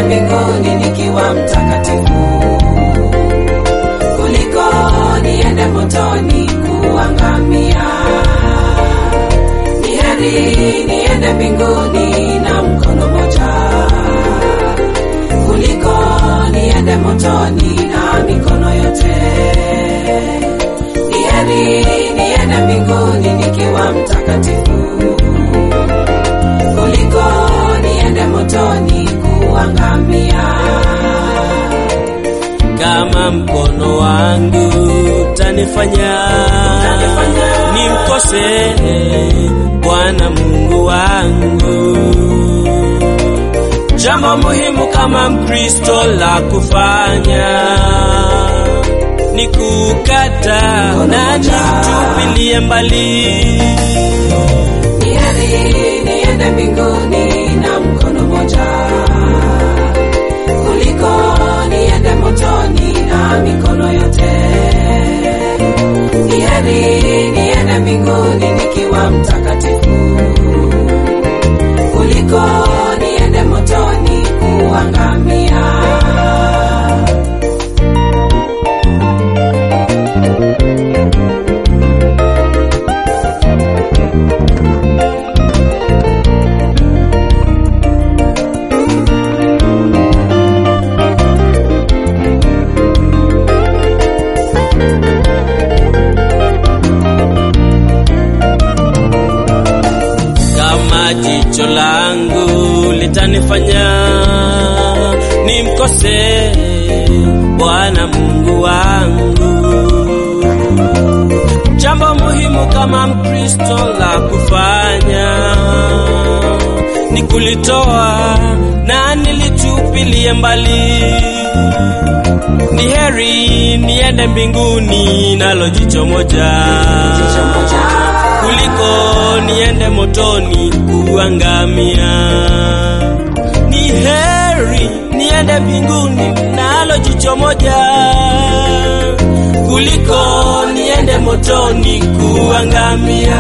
mbinguni nikiwa mtakatifu kuliko niende motoni kuangamia. Ni heri niende mbinguni na mkono moja kuliko niende motoni na mikono yote. Ni heri niende mbinguni nikiwa mtakatifu kuliko niende motoni kuangamia. kama mkono wangu tanifanya nimkose Bwana Mungu wangu. Jambo muhimu kama Mkristo la kufanya ni kukata na nitupilie mbali Ni heri niende mbinguni na mkono moja kuliko niende motoni na mikono yote. Ni heri niende mbinguni nikiwa mtakatifu kuliko niende motoni kuangamia. kama jicho langu litanifanya nimkose Bwana Mungu wangu. Jambo muhimu kama Mkristo la kufanya ni kulitoa na nilitupilie mbali. Ni heri niende mbinguni nalo jicho moja Jicho moja. kuliko niende motoni kuangamia. Ni heri niende mbinguni nalo jicho moja kuliko niende motoni kuangamia.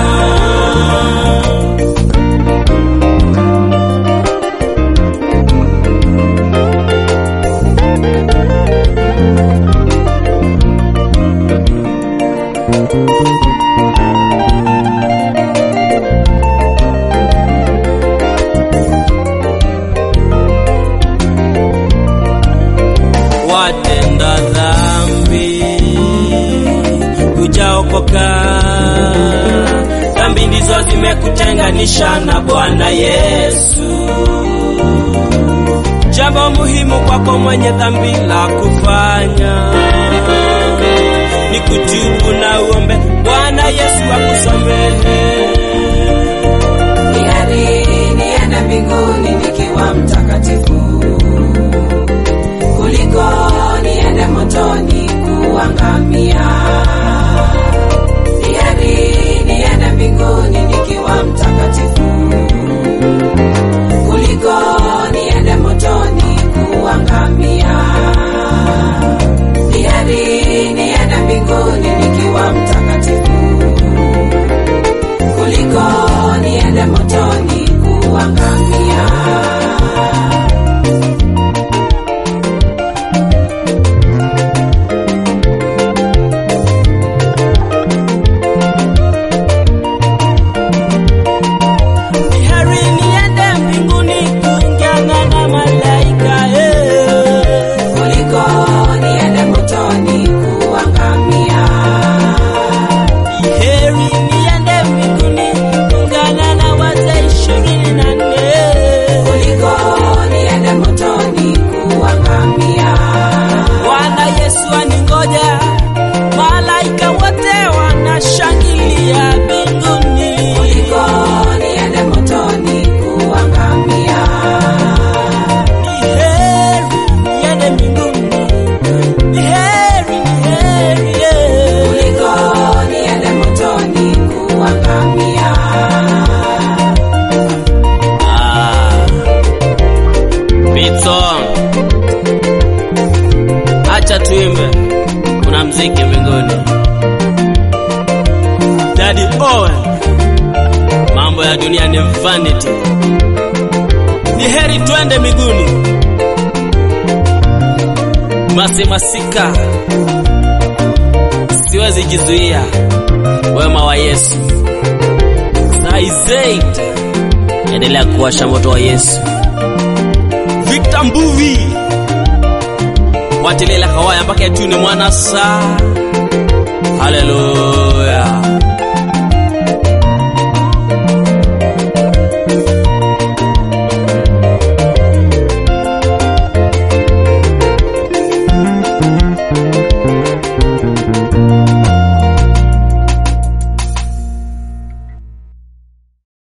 watenda dhambi hujaokoka, dhambi ndizo zimekutenganisha na Bwana Yesu. Jambo muhimu kwako mwenye dhambi la kufanya ni kutubu na uombe Bwana Yesu akusamehe. Ni heri niende mbinguni nikiwa mtakatifu kuliko niende motoni kuangamia. Ni heri niende mbinguni nikiwa mtakatifu kuliko niende motoni kuangamia. Ni heri niende mbinguni nikiwa mtakatifu kuliko niende motoni kuangamia. Ni heri niende mbinguni kuungana na malaika eh. kuliko niende motoni kuangamia. Heri niende mbinguni kuungana na wazee ishirini na nne kuliko niende motoni kuangamia. Bwana Yesu aningoja, malaika wote wanashangilia mbinguni. kuliko niende motoni kuangamia. Ni heri niende mbinguni, ni heri, ni heri eh. kuliko niende motoni kuangamia. Ah, beat song. Acha tuimbe, kuna mziki mbinguni. Daddy Owen, mambo ya dunia ni vanity. Ni heri twende miguuni Dimasi Masika, siwezi jizuia wema wa Yesu. Saizeit, endelea kuwasha moto wa Yesu. Victor Mbuvi, watilela hawaya mpaka yatune mwana saa. Haleluya.